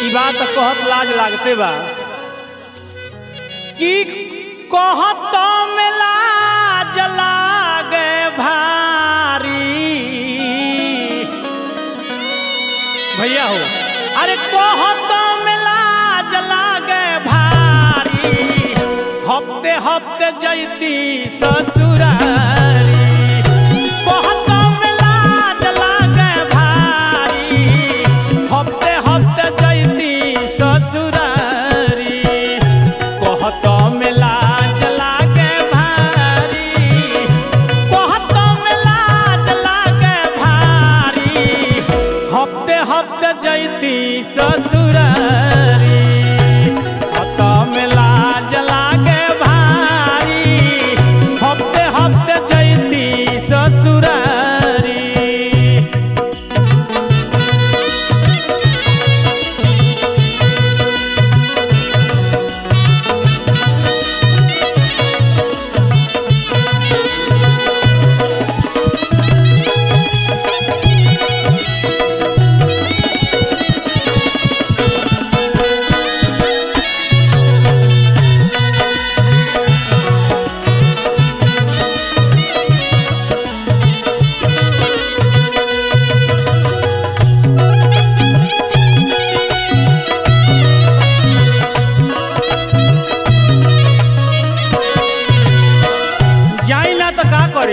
बात कहत लाज लागते बा कि कहत में लाज लागे भारी भैया हो अरे कहत में लाज लागे भारी हफ्ते हफ्ते जैती ससुरारी कहत में लाज लागे भारी हफ्ते हफ्ते जैती ससुरारी कहत में लाज लागे भारी कहत में लाज लागे भारी हफ्ते हफ्ते जैती ससुरारी कहत में लाज लागे भारी हफ्ते हफ्ते जैती ससुरारी जाई ना तो का करी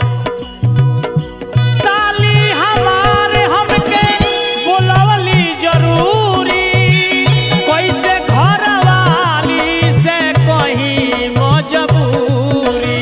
साली हमारे हमके बोलवली जरूरी कैसे घर वाली से कहीं मजबूरी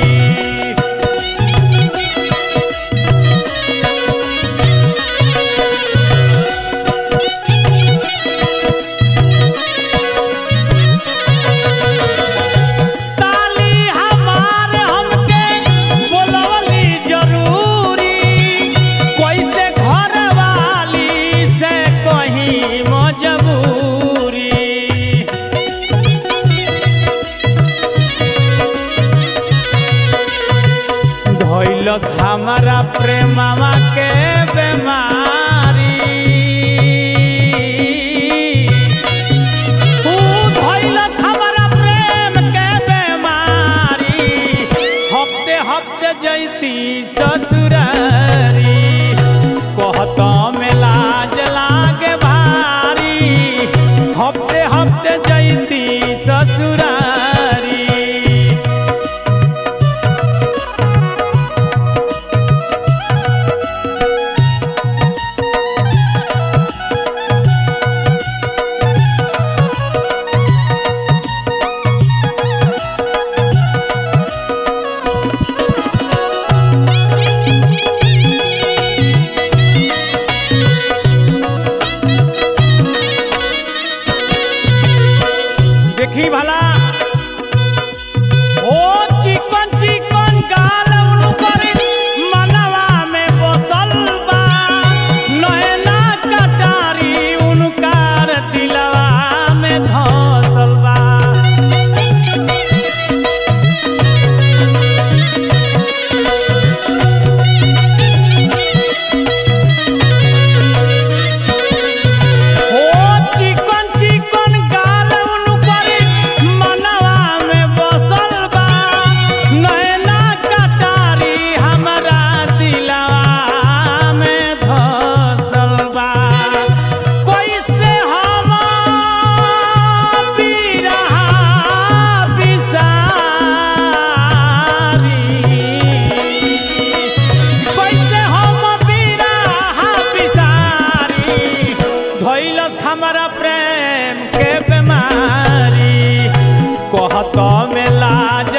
साली हमार हमके बोलवली जरूरी कैसे घर वाली से कहीं मजबूरी धैलस हमारा प्रेमवा के बेमारी तू धइलस हमरा प्रेम के बेमारी हफ्ते हफ्ते जैती ससुरारी कहत में लाज लागे भारी हफ्ते हफ्ते जैती ससुरारी देखी भला ओ चिकन चिकन गाल उनकर मनवा में बसल बा नैना कटारी उनकार दिलवा में धसल बा ओ चिकन चिकन गाल उनकर मनवा में बसल बा नैना कटारी हमरा दिलवा में धसल बा कैसे हम बिरहा बिसारी कैसे हम बिरहा बिसारी धैलस हमारा प्रेम के बीमारी कहत में लाज